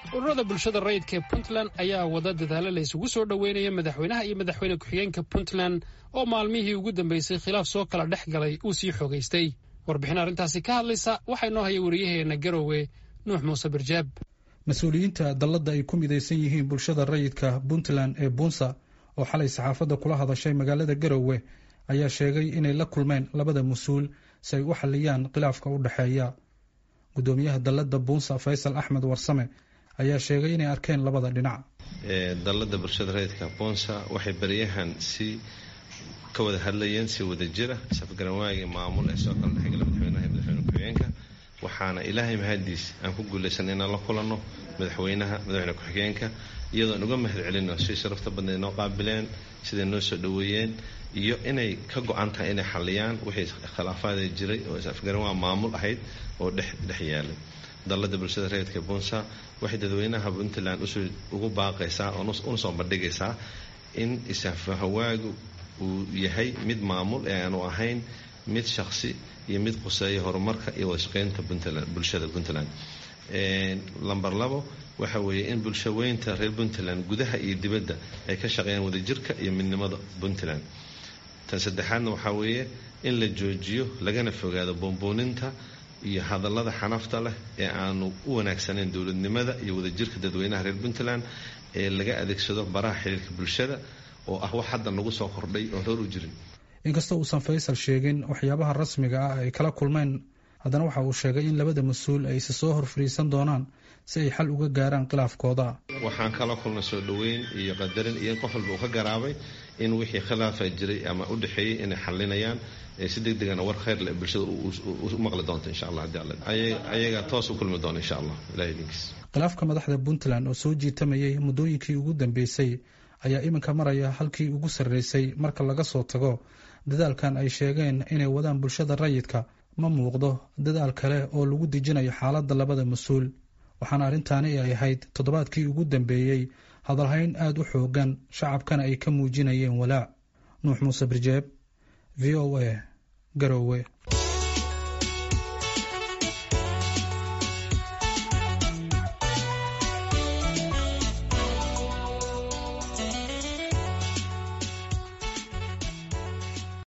ururada bulshada rayidka ee puntland ayaa wada dadaalo la isugu soo dhoweynaya madaxweynaha iyo madaxweyne ku-xigeenka puntland oo maalmihii ugu dambeysay khilaaf soo kala dhex galay uu sii xoogaystay warbixin arrintaasi ka hadlaysa waxaa inoo haya wariyaheena garowe nuux muuse birjaab mas-uuliyiinta dalladda ay ku midaysan yihiin bulshada rayidka puntland ee buunsa oo xalay saxaafadda kula hadashay magaalada garowe ayaa sheegay inay la kulmeen labada mas-uul si ay u xaliyaan khilaafka u dhexeeya gudoomiyaha dalladda buunsa faysal axmed warsame ayaa sheegay inay arkeen labada dhinac dalladda bulshada rayidka buunsa waxay baryahan si ka wada hadlayeen si wada jira safgaranwaagii maamul ee soo kala dhexgala madaxweynaha iyo madaxweyne ku-xigeenka waxaana ilaahay mahadiis aan ku guulaysanay inaan la kulanno madaxweynaha madaxweyne ku-xigeenka iyadoo aan uga mahad celino si sharafta badna noo qaabileen siday noo soo dhoweeyeen iyo inay ka go-an tahay inay xaliyaan wixii khilaafaada jiray oo afgaranwaa maamul ahayd oo dhex dhex yaalay dalladda bulshada rayidka buunsa waxay dadweynaha puntland ugu baaqaysaa una soo bandhigaysaa in isafahawaagu uu yahay mid maamul ee aanu ahayn mid shaksi iyo mid quseeya horumarka iyo wadashaqeynta bulshada puntland lamber labo waxa weeye in bulshaweynta reer puntland gudaha iyo dibadda ay ka shaqeeyaan wadajirka iyo midnimada puntland tan saddexaadna waxaa weeye in la joojiyo lagana fogaado boonbooninta iyo hadallada xanafta leh ee aanu u wanaagsanayn dowladnimada iyo wadajirka dadweynaha reer puntland ee laga adeegsado baraha xiriirka bulshada oo ah wax hadda nagu soo kordhay oon roor u jirin inkastoo uusan faysal sheegin waxyaabaha rasmiga ah ay kala kulmeen haddana waxa uu sheegay in labada mas-uul ay isa soo hor fadhiisan doonaan si ay xal uga gaaraan khilaafkooda waxaan kala kulnay soo dhoweyn iyo qadarin iyo in qof walba uu ka garaabay in wixii khilaafa jiray ama u dhexeeyey inay xalinayaan si deg degana war khayr leh bulshada u maqli doonta insha allah haddii ayaga toos u kulmi doona insha allah ilahay idinkiis khilaafka madaxda puntland oo soo jiitamayay muddooyinkii ugu dambeysay ayaa iminka maraya halkii ugu sarreysay marka laga soo tago dadaalkan ay sheegeen inay wadaan bulshada rayidka ma muuqdo dadaal kale oo lagu dejinayo xaaladda labada mas-uul waxaana arrintaani ay ahayd toddobaadkii ugu dambeeyey hadalhayn aada u xoogan shacabkana ay ka muujinayeen walaac nuux muuse birjeeb v o a garowe